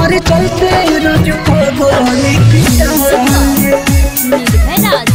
हमारे चलते रोज पगली पिटाले निर्भयराज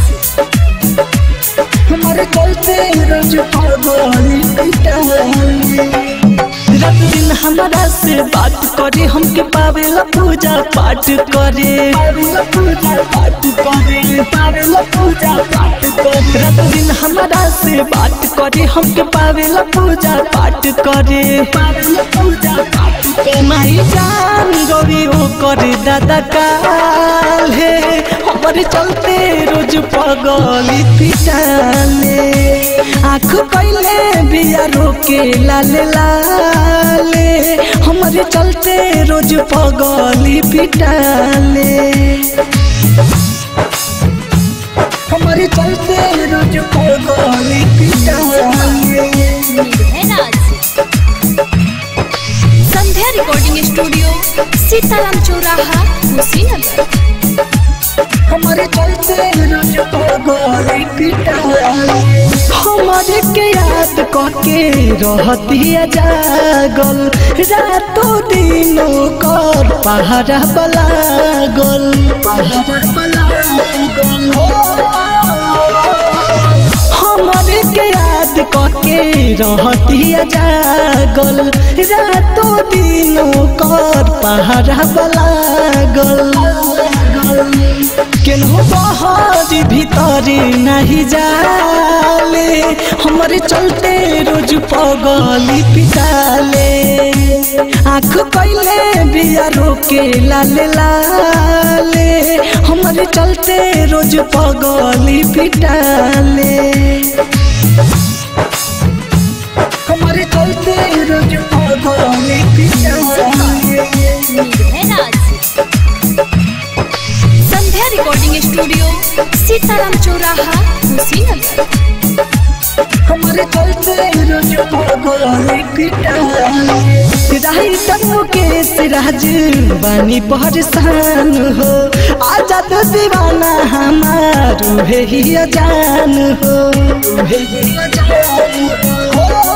हमारे चलते रोज पगली पिटाले रात दिन हमारा से बात करे हमके पावेला पूजा पाठ करे पावेला पूजा पाठ करे पावेला पूजा पाठ करे रात दिन हमारा से बात करे हमके पावेला पूजा पाठ करे पावेला पूजा पाठ करे माई जान गौरी ओ करे दादा काल है हमारे चलते रोज पगली पिटाले आँख कैले बिया रोके लाले लाले हमारे चलते रोज पगली पिटाले हमारे चलते रोज पगली पिटाले निर्भयराज संध्या रिकॉर्डिंग स्टूडियो सीताराम चौराहा कुशीनगर हमारे चलते रोज पगली पिटाले हमारे के याद करके रहतिया जागल रातों दिनों कर पहाड़ा बलागल पहाड़ा बलागल हमारे के याद करके रहतिया जागल रातों दिनों कर पहाड़ा बलागल केनहु बहारी भीतरी नहीं जाले हमारे चलते रोज पगली पिटाले आँख कैले बिया रोके लाले लाले हमारे चलते रोज पगली पिटाले हमारे चलते रोज पगली पिटाले निर्भयराज संध्या रिकॉर्डिंग स्टूडियो सीताराम चौराहा कुशीनगर हमारे चलते रोज पगली पिटाले राही तनु के सिराज बानी परेशान हो आजाद दीवाना हमार उहे ही जान हो उहे ही जान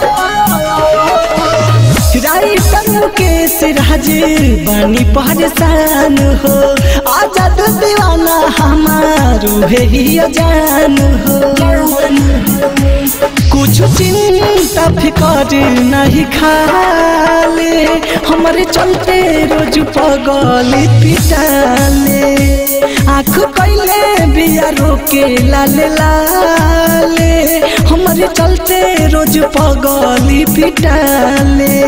हो राही तनु के सिराज बानी परेशान हो आजाद दीवाना हमार उहे ही जान हो कुछ चिंता फिकर नहीं खाले हमारे चलते रोज पगली पिटाले आँख कैले बिया रोके लाले लाले हमारे चलते रोज पगली पिटाले